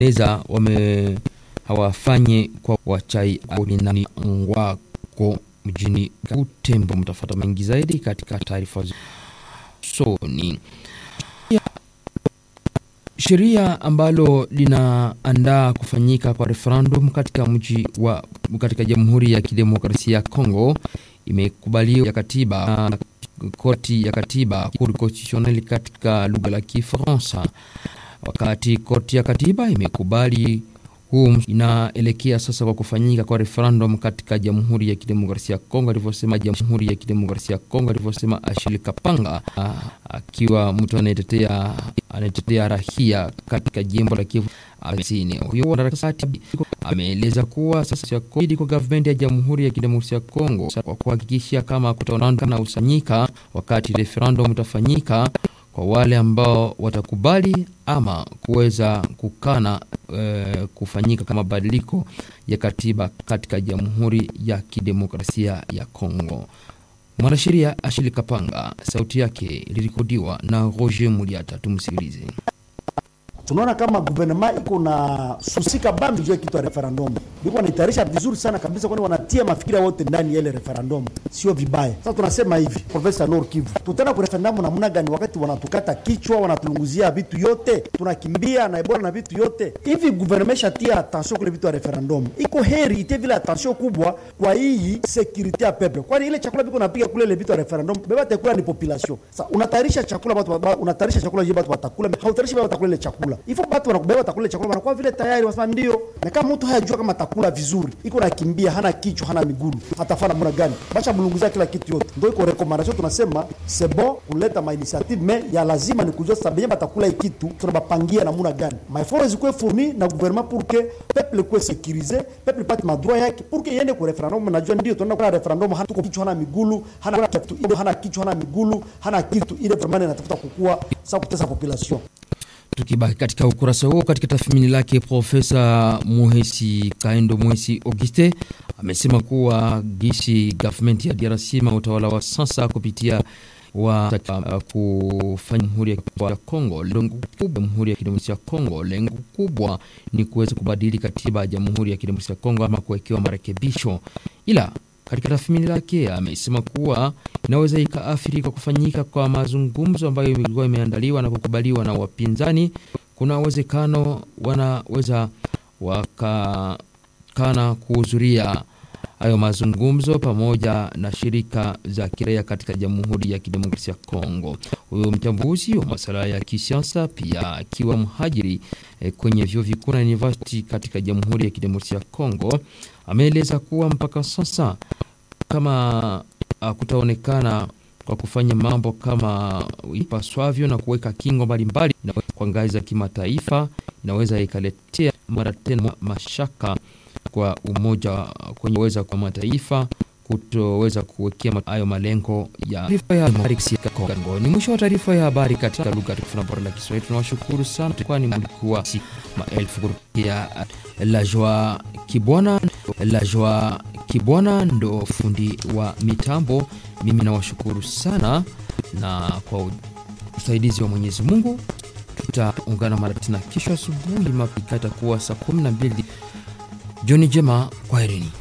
eza wame hawafanye kwa wachai aunani ngwako mjini Butembo. Mtafuata mengi zaidi katika taarifa soni. Sheria ambalo linaandaa kufanyika kwa referendum katika mji wa katika Jamhuri ya Kidemokrasia ya Kongo imekubaliwa ya katiba na koti ya katiba Cour constitutionnelle katika lugha la Kifaransa, wakati koti ya katiba imekubali huu inaelekea sasa kwa kufanyika kwa referendum katika Jamhuri ya Kidemokrasia ya Kongo, alivyosema Jamhuri ya Kidemokrasia ya Kongo, alivyosema Ashili Kapanga akiwa mtu anayetetea anayetetea rahia katika jimbo la Kivu Kusini. Huyo wanaharakati ameeleza kuwa sasa kodi kwa gavumenti ya Jamhuri ya Kidemokrasia ya Kongo kwa kuhakikisha kama kutaonekana usanyika wakati referendum utafanyika kwa wale ambao watakubali ama kuweza kukana e, kufanyika kama mabadiliko ya katiba katika Jamhuri ya Kidemokrasia ya Kongo. Mwanasheria Ashili Kapanga, sauti yake ilirekodiwa na Roger Muliata. Tumsikilize. Tunaona kama guvernema iko na susika bambi juu ya kitu ya referendum, biko wanaitayarisha vizuri sana kabisa, kwani wanatia mafikira wote ndani ya ile referendum, sio vibaya. Sasa tunasema hivi, Profesa Nord Kivu, tutaenda ku referendum namna gani wakati wanatukata kichwa, wanatulunguzia vitu yote, tunakimbia na Ebola na vitu yote hivi. Guvernema ishatia attention kule vitu ya referendum, iko heri itie vile attention kubwa kwa hii security ya peple, kwani ile chakula biko napiga kule ile vitu ya referendum, beba tekula ni population. Sasa unatayarisha chakula watu, unatayarisha chakula je, watu watakula, hautayarishi watu watakula ile chakula ifo batu wanakubeba takula chakula wanakuwa vile tayari, wasema ndio. Na kama mtu hayajua kama takula vizuri, iko nakimbia, hana kichwa, hana migulu, atafaa namna gani? Basha mlunguzia kila kitu yote, ndio iko recommendation. Tunasema c'est bon kuleta ma initiative mais ya lazima ni kujua sasa benye batakula hii kitu tunabapangia namna gani, ma effort zikuwe fourni na gouvernement pour que peuple kuwe sécurisé, peuple pate madroit yake pour que yende ku referendum. Najua ndio tunaenda kwa referendum, hana tuko kichwa, hana migulu, hana kitu, hana kichwa, hana migulu, hana kitu, ile vraiment inatafuta kukua sasa kutesa population Tukibaki katika ukurasa huo, katika tathmini lake, Profesa Muhesi Kaendo Muhesi Auguste amesema kuwa gisi government ya DRC ma utawala wa sasa kupitia wa uh, kufanya Jamhuri ya Kongo, lengo kubwa Jamhuri ya Kidemokrasia ya Kongo, lengo kubwa ni kuweza kubadili katiba ya Jamhuri ya Kidemokrasia ya Kongo ama kuwekewa marekebisho, ila katika tathmini lake amesema kuwa inaweza ikaathiri kwa kufanyika kwa mazungumzo ambayo ilikuwa imeandaliwa na kukubaliwa na wapinzani. Kuna uwezekano wanaweza wakakana kuhudhuria hayo mazungumzo pamoja na shirika za kiraia katika Jamhuri ya Kidemokrasia ya Kongo. Huyo mchambuzi wa masuala ya kisiasa pia akiwa mhajiri eh, kwenye vyuo vikuu na university katika Jamhuri ya Kidemokrasia ya Kongo ameeleza kuwa mpaka sasa kama uh, kutaonekana kwa kufanya mambo kama ipaswavyo na kuweka kingo mbalimbali kwa ngazi za kimataifa, inaweza ikaletea mara tena mashaka kwa umoja kwenye weza kwa mataifa kutoweza kuwekea hayo malengo ya Kongo. Ni mwisho wa taarifa ya habari katika lugha tukufu na bora la Kiswahili. Tunawashukuru sana, kwani mlikuwa si maelfu kurukia la Joa Kibwana. La Joa Kibwana ndo fundi wa mitambo. Mimi nawashukuru sana, na kwa usaidizi wa Mwenyezi Mungu tutaungana mara tena kesho asubuhi, mapika itakuwa saa kumi na mbili. Jioni njema, kwaherini.